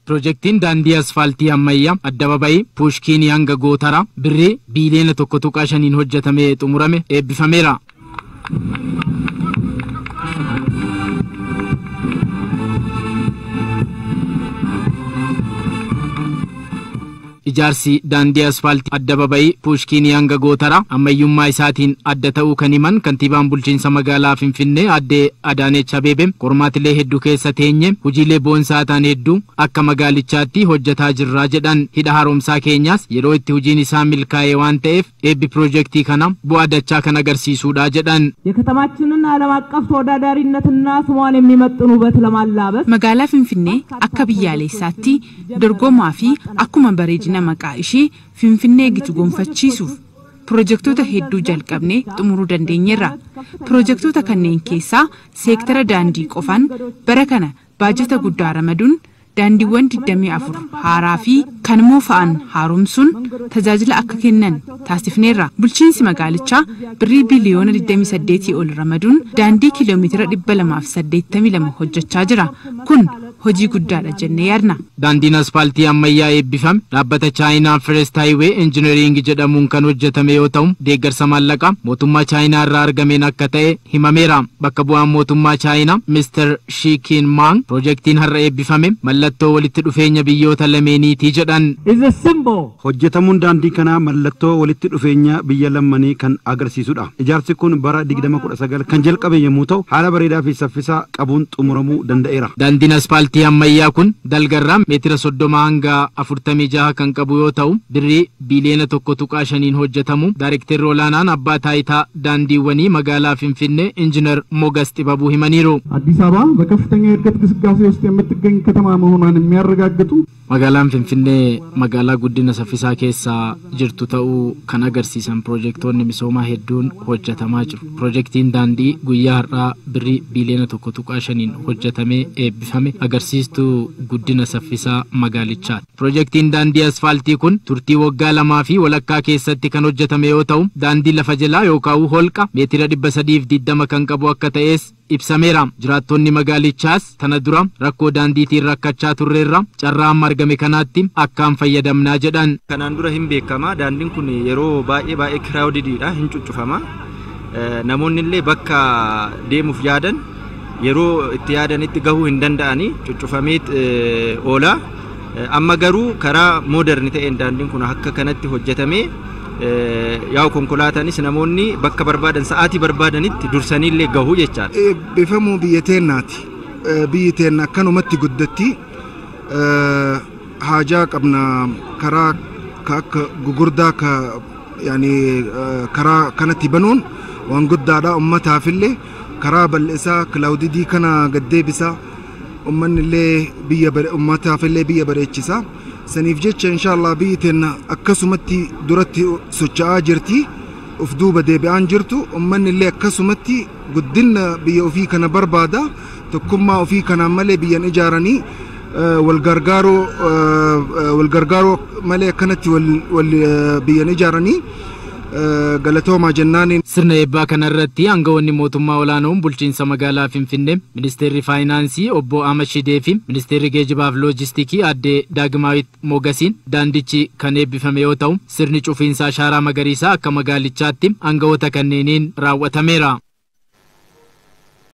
Piroojeektiin daandii asfaaltii ammayyaa addababayii puushkiinii hanga gootaraa birrii biiliyoona tokko tuqaa shaniin hojjetamee xumurame eebbifameera. Ijaarsi daandii asfaaltii addababayii puushkiinii hanga gootaraa ammayyummaa isaatiin adda ta'uu kan himan kantiibaan bulchiinsa magaalaa Finfinnee aadde Adaaneech Abeebee qormaatilee hedduu keessa teenye hojiilee boonsaa ta'an hedduu akka magaalichaatti hojjetaa jirraa jedhan hidha haaromsaa keenyaas yeroo itti hojiin isaa milkaa'ee waan ta'eef eebbi piroojeektii kana bu'aa dachaa kan agarsiisudha jedhan. የከተማችንን ዓለም አቀፍ ተወዳዳሪነትና ስሟን የሚመጥን ውበት ለማላበስ Magaalaa Finfinnee akka biyyaalessaatti dorgomaa fi akkuma bareedina maqaa ishee Finfinnee gitu gonfachiisuuf pirojektoota hedduu jalqabnee xumuruu dandeenyeerra. Pirojektoota kanneen keessaa seektara daandii qofaan bara kana baajata guddaa ramaduun daandiiwwan 24 haaraa fi kan moofa'an haaromsuun tajaajila akka kennan taasifneerra. Bulchiinsi magaalichaa birrii biliyoona 28 ol ramaduun daandii kiiloomeetira 282 hojjechaa jira. Kun hojii guddaadha jennee yaadna. Daandiin asfaaltii ammayyaa eebbifame dhaabbata chaayinaa Firest Highway Engineering jedhamuun kan hojjetame yoo ta'u deeggarsa maallaqaa mootummaa chaayinaa irraa argameen akka ta'e himameera. Bakka bu'aan mootummaa chaayinaa Mr. Shikin Mang piroojeektiin har'a eebbifame mallattoo walitti dhufeenya biyyoota lameeniiti jedhan. is a symbol Hojjetamuun daandii kanaa mallattoo walitti dhufeenya biyya lammanii kan agarsiisudha. Ijaarsi kun bara 2019 kan jalqabe yommuu ta'u haala bareedaa fi saffisaa qabuun xumuramuu danda'eera. Daandiin asfaaltii ammayyaa kun dalgarraa meetira soddoma hanga afurtamii jaha kan qabu yoo ta'u birrii biiliyoona tokko tuqaa shaniin hojjetamu daarekteerri olaanaan abbaa taayitaa daandiiwwanii magaalaa Finfinnee injinar Mogas Xibabuu himaniiru. አዲስ አበባ በከፍተኛ የእድገት ግስጋሴ ውስጥ የምትገኝ ከተማ መሆኗን የሚያረጋግጡ Magaalaan Finfinnee magaalaa guddina saffisaa keessa jirtu ta'uu kan agarsiisan piroojeektoonni misoomaa hedduun hojjetamaa jiru. Piroojeektiin daandii guyyaa har'aa birrii biiliyoona tokko tuqaa shaniin hojjetamee eebbifame agarsiistuu guddina saffisaa magaalichaati. Piroojeektiin daandii asfaaltii kun turtii waggaa lamaa fi walakkaa keessatti kan hojjetame yoo ta'u daandii lafa jalaa yookaan holqa meetira dhibba sadiif digdama kan qabu akka ta'es ibsameera. Jiraattonni magaalichaas tana dura rakkoo daandiitiin rakkachaa turreerra carraa amma argame kanaatti akkaan fayyadamnaa jedhan. Kanaan dura hin beekama daandiin kun yeroo baay'ee baay'ee kiraawdiidha hin cuccufama. Eh, Namoonni illee bakka deemuuf yaadan yeroo itti yaadanitti gahuu hin danda'ani cuccufameet eh, oola. Eh, Amma garuu karaa mooderni ta'een daandiin kun akka kanatti hojjetamee eh, yaa'u konkolaataanis namoonni bakka barbaadan sa'aatii barbaadanitti dursanii illee gahuu jechaadha. eebbifamuu biyya teennaati. Eh, Biyyi teenna akkanumatti guddatti eh, haajaa qabna karaa ka akka gugurdaa ka yaani eh, karaa kanatti banuun waan guddaadha ummataafillee karaa bal'isaa kilaawdidii kana gaddeebisaa ummanni illee biyya bare- ummataafillee biyya bareechisa saniif jecha inshaallah biyyi teenna akkasumatti duratti socho'aa jirti uf duuba deebi'aan jirtu ummanni illee akkasumatti guddina biyya ofii kana barbaada tokkummaa ofii kanaan malee biyyan ijaaranii eh, wal gargaaroo eh, eh, wal gargaaroo malee akkanatti wal wal, eh, biyyan ijaaranii eh, galatoomaa jennaaniin Sirna eebbaa kanarratti aangawoonni mootummaa olaanoon bulchiinsa magaalaa Finfinnee, ministeerri faayinaansii obbo Ahmad Shidee fi ministeerri geejibaaf loojistikii aadde Daagimaawit Mogasiin daandichi kan eebbifame yoo ta'u sirni cufiinsa ashaaraa magariisaa akka magaalichaatti aangawoota kanneeniin raawwatameera.